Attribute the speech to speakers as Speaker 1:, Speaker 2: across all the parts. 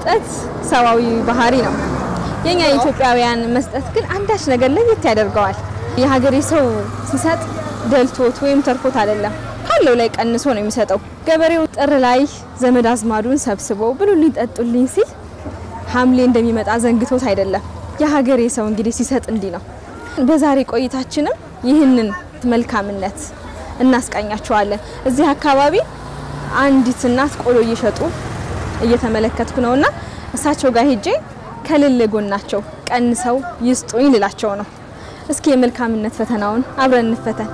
Speaker 1: መስጠት ሰዋዊ ባህሪ ነው። የኛ ኢትዮጵያውያን መስጠት ግን አንዳች ነገር ለየት ያደርገዋል። የሀገሬ ሰው ሲሰጥ ደልቶት ወይም ተርፎት አይደለም፣ ካለው ላይ ቀንሶ ነው የሚሰጠው። ገበሬው ጥር ላይ ዘመድ አዝማዱን ሰብስቦ ብሉልኝ ጠጡልኝ ሲል ሐምሌ እንደሚመጣ ዘንግቶት አይደለም። የሀገሬ ሰው እንግዲህ ሲሰጥ እንዲህ ነው። በዛሬ ቆይታችንም ይህንን መልካምነት እናስቃኛቸዋለን። እዚህ አካባቢ አንዲት እናት ቆሎ እየሸጡ እየተመለከትኩ ነውና እሳቸው ጋር ሄጄ ከልል ጎናቸው ቀንሰው ይስጡኝ ልላቸው ነው። እስኪ የመልካምነት ፈተናውን አብረን እንፈተን።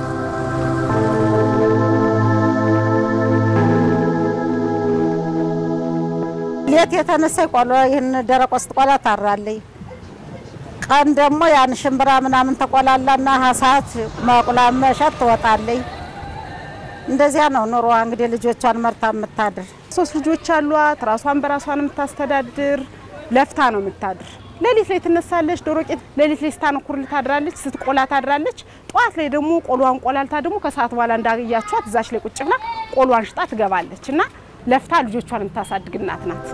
Speaker 2: ሌት የተነሳ ቆሎ ይህን ደረቅ ወስጥ ቆላ ታራለይ ቀን ደግሞ ያን ሽምብራ ምናምን ተቆላላና ሀሳት መቁላል መሸጥ ትወጣለይ። እንደዚያ ነው ኑሮ እንግዲህ ልጆቿን መርታ የምታድር
Speaker 3: ሶስት ልጆች አሏት። ራሷን በራሷን የምታስተዳድር ለፍታ ነው የምታድር። ሌሊት ላይ ትነሳለች። ዶሮ ቄት ሌሊት ላይ ስታነኩር ታድራለች፣ ስትቆላ ታድራለች። ጠዋት ላይ ደግሞ ቆሏን ቆላልታ ደግሞ ከሰዓት በኋላ እንዳያችኋት እዛች ላይ ቁጭ ብላ ቆሏን ሽጣ ትገባለች እና ለፍታ ልጆቿን የምታሳድግ እናት ናት።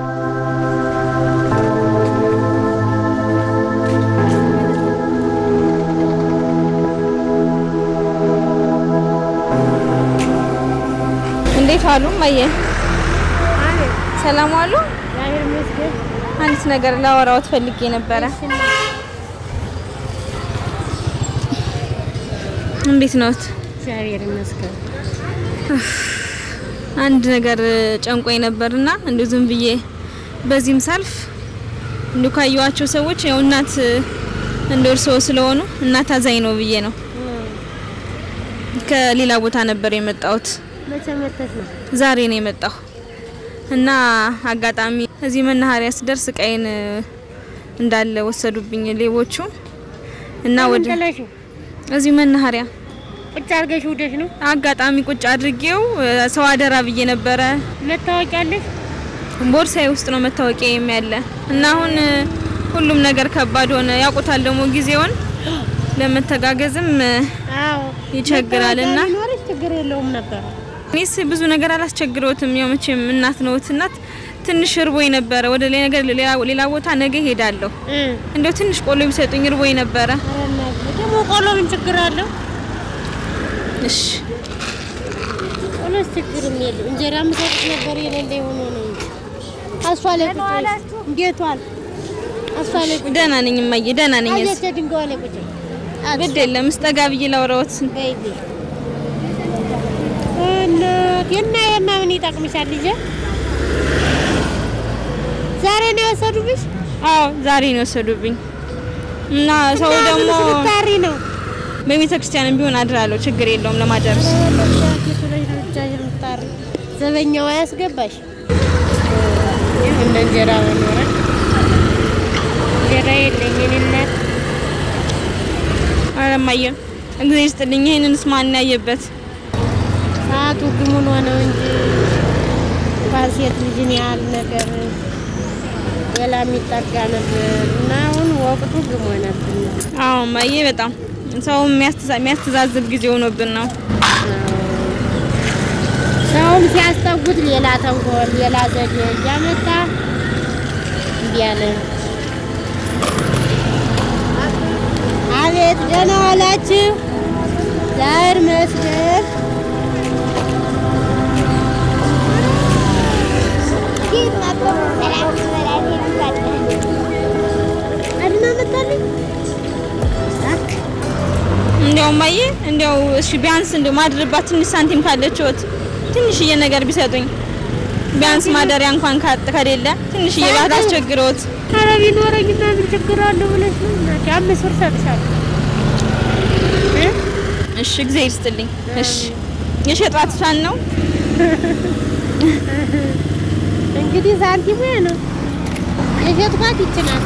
Speaker 1: እንዴት ዋሉ እማዬ? ሰላም ዋሉ? አንዲት ነገር ላወራዎት ፈልጌ ነበረ። እንዴት ነዎት?
Speaker 4: እግዚአብሔር ይመስገን።
Speaker 1: አንድ ነገር ጨንቆኝ ነበርና እንዲሁ ዝም ብዬ በዚህም ሳልፍ እንዲሁ ካየኋቸው ሰዎች ያው እናት እንደ እርስዎ ስለሆኑ እናት አዛኝ ነው ብዬ ነው። ከሌላ ቦታ ነበር የመጣሁት።
Speaker 4: መቼ መተሽ ነው?
Speaker 1: ዛሬ ነው የመጣሁ እና አጋጣሚ እዚህ መናኸሪያ ስደርስ እቃዬን እንዳለ ወሰዱብኝ ሌቦቹ እና ወደ
Speaker 4: ጥለሽ
Speaker 1: እዚህ መናኸሪያ
Speaker 4: ቁጭ አድርገሽ ውደሽ ነው?
Speaker 1: አጋጣሚ ቁጭ አድርጌው ሰው አደራ ብዬ ነበረ።
Speaker 4: መታወቂያ አለሽ?
Speaker 1: ቦርሳዬ ውስጥ ነው መታወቂያ ያለ እና አሁን ሁሉም ነገር ከባድ ሆነ። ያውቁታል ደግሞ ጊዜውን ለመተጋገዝም
Speaker 4: አዎ
Speaker 1: ይቸግራል እና
Speaker 4: መታወቂያ ቢኖርሽ ችግር የለውም ነበር።
Speaker 1: እኔስ ብዙ ነገር አላስቸግረውትም። ያው መቼም እናት ነዎት። እናት ትንሽ እርቦኝ ነበረ። ወደ ሌላ ነገር ሌላ ሌላ ቦታ ነገ ሄዳለሁ።
Speaker 4: እ
Speaker 1: እንደው ትንሽ ቆሎ ቢሰጡኝ እርቦኝ ነበረ።
Speaker 4: ኧረ እናቴ ደግሞ ቆሎ ምን ችግር አለው?
Speaker 1: እሺ
Speaker 4: ቆሎስ ችግርም የለም። እንጀራ ምሰጥሽ ነበር የሌለ የሆነ ነው እንጂ አሷ ላይ ቁጭ በይ። እንዴት ዋል? አሷ ላይ ቁጭ
Speaker 1: ደህና ነኝ እማዬ፣ ደህና ነኝ። እዚህ
Speaker 4: አየች ድንጋይ ላይ ቁጭ በይ።
Speaker 1: ግድ የለም እስጠጋ ብዬ ላውራዎት።
Speaker 4: በይልኝ እናቴ እና የማ ምን ይጠቅምሻል ልጄ? ዛሬ ነው የወሰዱብሽ?
Speaker 1: አዎ ዛሬ ነው የወሰዱብኝ እና ሰው
Speaker 4: እና
Speaker 1: ደግሞ
Speaker 4: ምን ስታሪ ነው?
Speaker 1: በቤተ ክርስቲያንም ቢሆን አድራለሁ። ችግር የለውም ለማደርስ
Speaker 4: ዘበኛው አያስገባሽ እንደ እንጀራ በኖረ እንጀራ የለኝ የኔ እናት።
Speaker 1: ኧረ እማዬ እግዚአብሔር ይስጥልኝ። ይሄንንስ ማን ያየበት?
Speaker 4: ሰዓቱ ግሙን ሆነው እንጂ እንኳን ሴት ልጅን ያህል ነገር ሌላ የሚጠጋ ነበር እና አሁን ወቅቱ ግሞ ነበር።
Speaker 1: አዎ እማዬ በጣም ሰው የሚያስተዛ- የሚያስተዛዝብ ጊዜ ሆኖብን ነው።
Speaker 4: ሰውም ሲያስጠጉት ሌላ ተንኮል ሌላ ዘዴ እያመጣ እንዲህ አለ። አቤት ደህና ዋላችሁ? ዛር መስገን አድማ መጣልኝ።
Speaker 1: እንዲያው እማዬ እንዲያው እሺ ቢያንስ እንዲያው ማድርባት ትንሽ ሳንቲም ካለችዎት ትንሽዬ ነገር ቢሰጡኝ ቢያንስ ማደሪያ እንኳን ካጥ ከሌለ ትንሽዬ ባት አስቸግረዎት።
Speaker 4: ኧረ ቢኖረኝማ ምን ችግር አለው ብለሽ ነው እናቴ። አምስት ብር እሰጥሻለሁ እ
Speaker 1: እሺ እግዚአብሔር ይስጥልኝ። እሺ የሸጧት ሻን ነው
Speaker 4: እንግዲህ ሳንቲሙ ያ ነው የሸጥኳት ይችላል።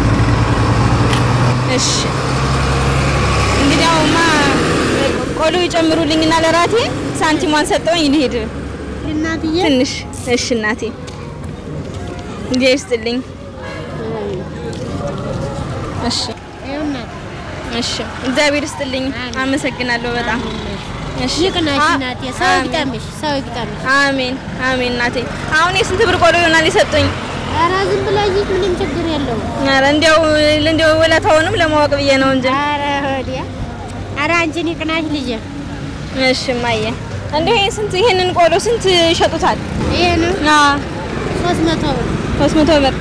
Speaker 1: እሺ እንግዲህ አሁንማ ቆሎ ይጨምሩልኝና ለራቴ ሳንቲሟን ሰጠውኝ ልሄድ
Speaker 4: እናትዬ
Speaker 1: ትንሽ። እሺ እናቴ እግዚአብሔር ይስጥልኝ። እሺ
Speaker 4: ይኸው እናቴ
Speaker 1: እሺ እግዚአብሔር ይስጥልኝ። አመሰግናለሁ በጣም እሺ
Speaker 4: ይቅናሽ
Speaker 1: አ-
Speaker 4: እናቴ። ሰው
Speaker 1: አሜን።
Speaker 4: ይግጠምሽ፣ ሰው ይግጠምሽ።
Speaker 1: አሜን አሜን እናቴ። አሁን የስንት ብር ቆሎ ይሆናል የሰጡኝ?
Speaker 4: ኧረ ዝም ብለህ ይህ ምንም ችግር የለውም።
Speaker 1: ኧረ እንዲያው እንዲያው ውለታውንም ለማወቅ ብዬ ነው እንጂ።
Speaker 4: ኧረ ወዲያ ኧረ አንቺን ይቅናሽ ልጄ።
Speaker 1: እሺ እማዬ፣ እንዲሁ ይሄ ስንት ይሄንን ቆሎ ስንት ይሸጡታል?
Speaker 4: ይሄ ነው
Speaker 1: አዎ
Speaker 4: ሶስት መቶ ብር።
Speaker 1: ሶስት መቶ ብር።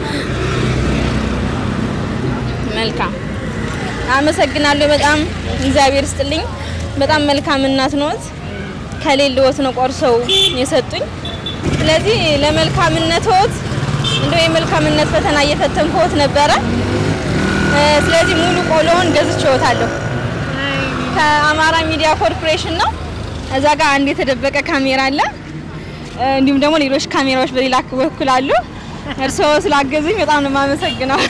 Speaker 1: መልካም አመሰግናለሁ። በጣም እግዚአብሔር ይስጥልኝ። በጣም መልካም እናት ነዎት። ከሌለዎት ነው ቆርሰው የሰጡኝ። ስለዚህ ለመልካምነትዎት እንደው የመልካምነት ፈተና እየፈተንኩት ነበረ። እ፣ ስለዚህ ሙሉ ቆሎውን ገዝቼዎታለሁ። ከአማራ ሚዲያ ኮርፖሬሽን ነው። እዛ ጋር አንድ የተደበቀ ካሜራ አለ። እ፣ እንዲሁም ደግሞ ሌሎች ካሜራዎች በሌላ በኩል አሉ። እርስዎ ስላገዙኝ በጣም ነው የማመሰግነው።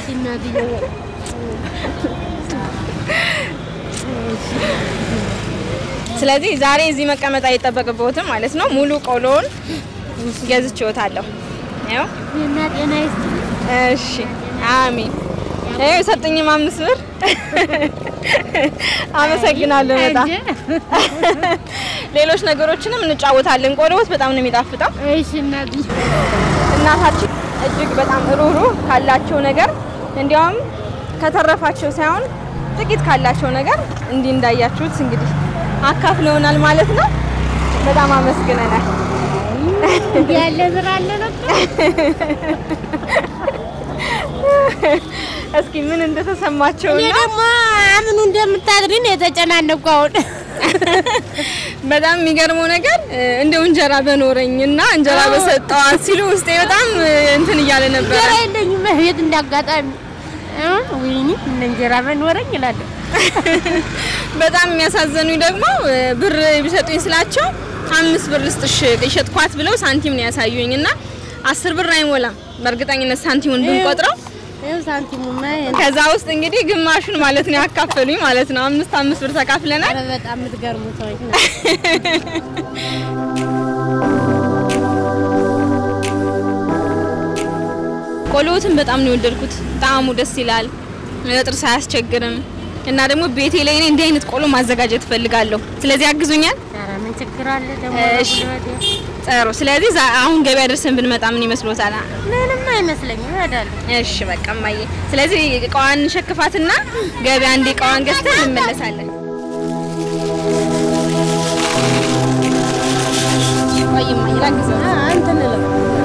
Speaker 1: ስለዚህ ዛሬ እዚህ መቀመጥ አይጠበቅብዎትም ማለት ነው። ሙሉ ቆሎውን ገዝቼዎታለሁ። ያው
Speaker 4: እና ጤና ይስጥ
Speaker 1: እሺ፣ አሜን። ይኸው የሰጡኝም አምስት ብር አመሰግናለሁ በጣም ሌሎች ነገሮችንም እንጫወታለን። ቆሎዎት በጣም ነው የሚጣፍጠው።
Speaker 4: እሺ እናትዬ
Speaker 1: እናታችን እጅግ በጣም ሩሩ ካላቸው ነገር እንዲያውም ከተረፋቸው ሳይሆን ጥቂት ካላቸው ነገር እንዲህ እንዳያችሁት እንግዲህ አካፍለውናል ማለት ነው። በጣም አመስግነናል።
Speaker 4: እንዲህ ያለ ስራ አለ ነበር።
Speaker 1: እስኪ ምን እንደተሰማቸው
Speaker 4: እኔ ደግሞ አምኑ እንደምታድሪ ነው የተጨናነኩ አሁን።
Speaker 1: በጣም የሚገርመው ነገር እ፣ እንደው እንጀራ በኖረኝ እና እንጀራ በሰጠዋት ሲሉ ውስጤ በጣም እ፣ እንትን እያለ ነበረ።
Speaker 4: እንጀራ የለኝም ቤት እንዳጋጣሚ እ፣ ወይኔ እነ እንጀራ በኖረኝ እላለሁ።
Speaker 1: በጣም የሚያሳዘኑኝ ደግሞ እ፣ ብር ቢሰጡኝ ስላቸው አምስት ብር ልስጥሽ የሸጥኳት ብለው ሳንቲም ነው ያሳዩኝ እና አስር ብር አይሞላም በእርግጠኝነት ሳንቲሙን ብንቆጥረው
Speaker 4: ይኸው ሳንቲሙማ
Speaker 1: ከዛ ውስጥ እንግዲህ ግማሹን ማለት ነው ያካፈሉኝ ማለት ነው። አምስት አምስት ብር ተካፍለናል።
Speaker 4: ኧረ በጣም የምትገርሙ ሰዎች ናቸው።
Speaker 1: ቆሎዎትን በጣም ነው የወደድኩት። ጣዕሙ ደስ ይላል፣ ለጥርስ አያስቸግርም እና ደግሞ ቤቴ ላይ እኔ እንዲህ አይነት ቆሎ ማዘጋጀት እፈልጋለሁ። ስለዚህ አግዙኛል።
Speaker 4: ኧረ ምን ችግር አለ ደግሞ
Speaker 1: እሺ።
Speaker 4: በጉልበቴ።
Speaker 1: ጥሩ። ስለዚህ ዛ- አሁን ገበያ ደርሰን ብንመጣ ምን ይመስሎታል?
Speaker 4: ምንም አይመስለኝም እሄዳለሁ።
Speaker 1: እሺ በቃ እማዬ። ስለዚህ እቃዋን ሸክፋትና ገበያ እንደ እቃዋን ገዝተን እንመለሳለን። ቆይ እማዬ ላግዘው።
Speaker 4: አ- እንትን እለው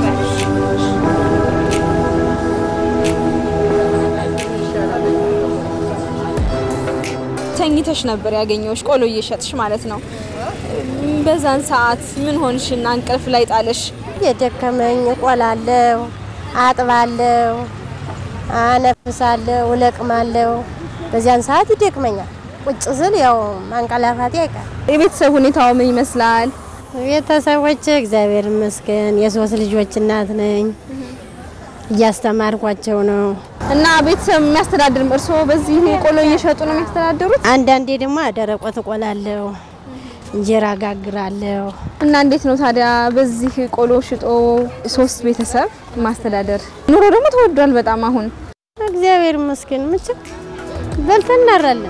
Speaker 1: ተኝተሽ ነበር ያገኘሁሽ ቆሎ እየሸጥሽ ማለት ነው። በዛን ሰዓት ምን ሆንሽና እንቅልፍ ላይ ጣለሽ?
Speaker 4: የደከመኝ እቆላለሁ፣ አጥባለሁ፣ አነፍሳለሁ፣ እለቅማለሁ። በዚያን ሰዓት ይደክመኛል። ቁጭ ስል ያው ማንቀላፋቴ አይቀር።
Speaker 1: የቤተሰብ ሁኔታው ምን ይመስላል?
Speaker 4: ቤተሰቦች እግዚአብሔር ይመስገን የሶስት ልጆች እናት ነኝ። እያስተማርኳቸው ነው።
Speaker 1: እና ቤተሰብ የሚያስተዳድር እርስዎ በዚህ ቆሎ እየሸጡ ነው የሚያስተዳድሩት?
Speaker 4: አንዳንዴ ደግሞ ደረቆት እቆላለሁ፣ እንጀራ ጋግራለሁ።
Speaker 1: እና እንዴት ነው ታዲያ በዚህ ቆሎ ሽጦ ሶስት ቤተሰብ ማስተዳደር? ኑሮ ደግሞ ተወዷል በጣም አሁን።
Speaker 4: እግዚአብሔር ይመስገን ምችክ በልተን እናራለን።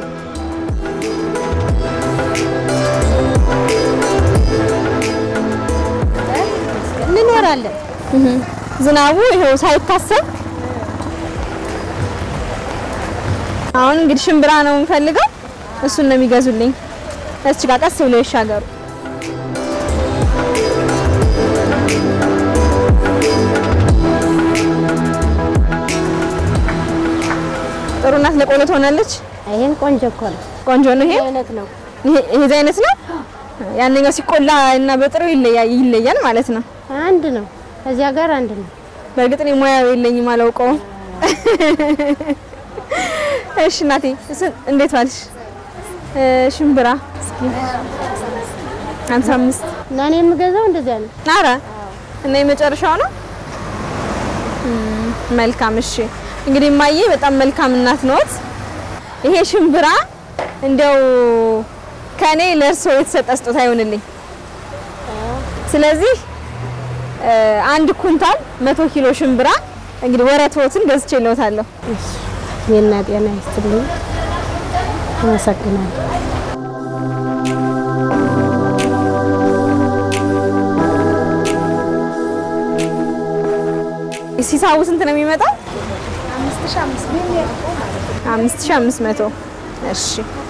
Speaker 4: እንኖራለን።
Speaker 1: ዝናቡ ይኸው ሳይታሰብ አሁን እንግዲህ ሽምብራ ነው የምፈልገው። እሱን ነው የሚገዙልኝ። እስቲ ጋር ቀስ ብለው ይሻገሩ። ጥሩ ናት። ለቆሎ ትሆናለች።
Speaker 4: ይሄን ቆንጆ እኮ ነው።
Speaker 1: ቆንጆ ነው ይሄ
Speaker 4: አይነት ነው።
Speaker 1: ይሄ ይሄ አይነት ነው። ያንኛው ሲቆላ እና በጥሩ ይለያል ይለያል ማለት ነው።
Speaker 4: አንድ ነው። ከዚያ ጋር አንድ ነው።
Speaker 1: በእርግጥ እኔ ሙያው የለኝም አላውቀውም። እሺ እናቴ እስ- እንዴት ዋልሽ? እ፣ ሽምብራ እስኪ ሃምሳ አምስት
Speaker 4: እና እኔ የምገዛው እንደዚያ ነው።
Speaker 1: ኧረ እና የመጨረሻው ነው። እም፣ መልካም እሺ። እንግዲህ እማዬ በጣም መልካም እናት ነዎት። ይሄ ሽምብራ እንደው ከኔ ለእርስዎ የተሰጠ ስጦታ ይሆንልኝ። ስለዚህ እ፣ አንድ ኩንታል መቶ ኪሎ ሽምብራ እንግዲህ ወረትዎትን ገዝቼ ልዎታለሁ።
Speaker 4: የና ጤና ይስጥልኝ። አመሰግናለሁ።
Speaker 1: ሂሳቡ ስንት ነው የሚመጣው? አምስት ሺህ አምስት መቶ እሺ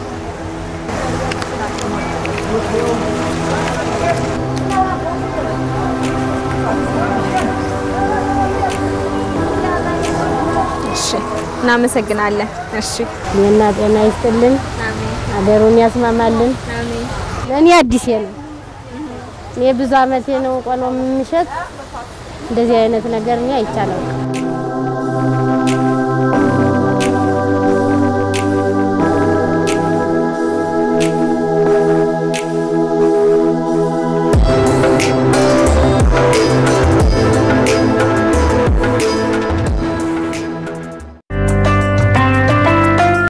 Speaker 1: እሺ እናመሰግናለን። እሺ
Speaker 4: ጤና ጤና ይስጥልን፣ አገሩን ያስማማልን። እኔ አዲሴ ነው። እኔ ብዙ አመቴ ነው ቆሎ የምሸጥ። እንደዚህ አይነት ነገር እኔ አይቻለሁ።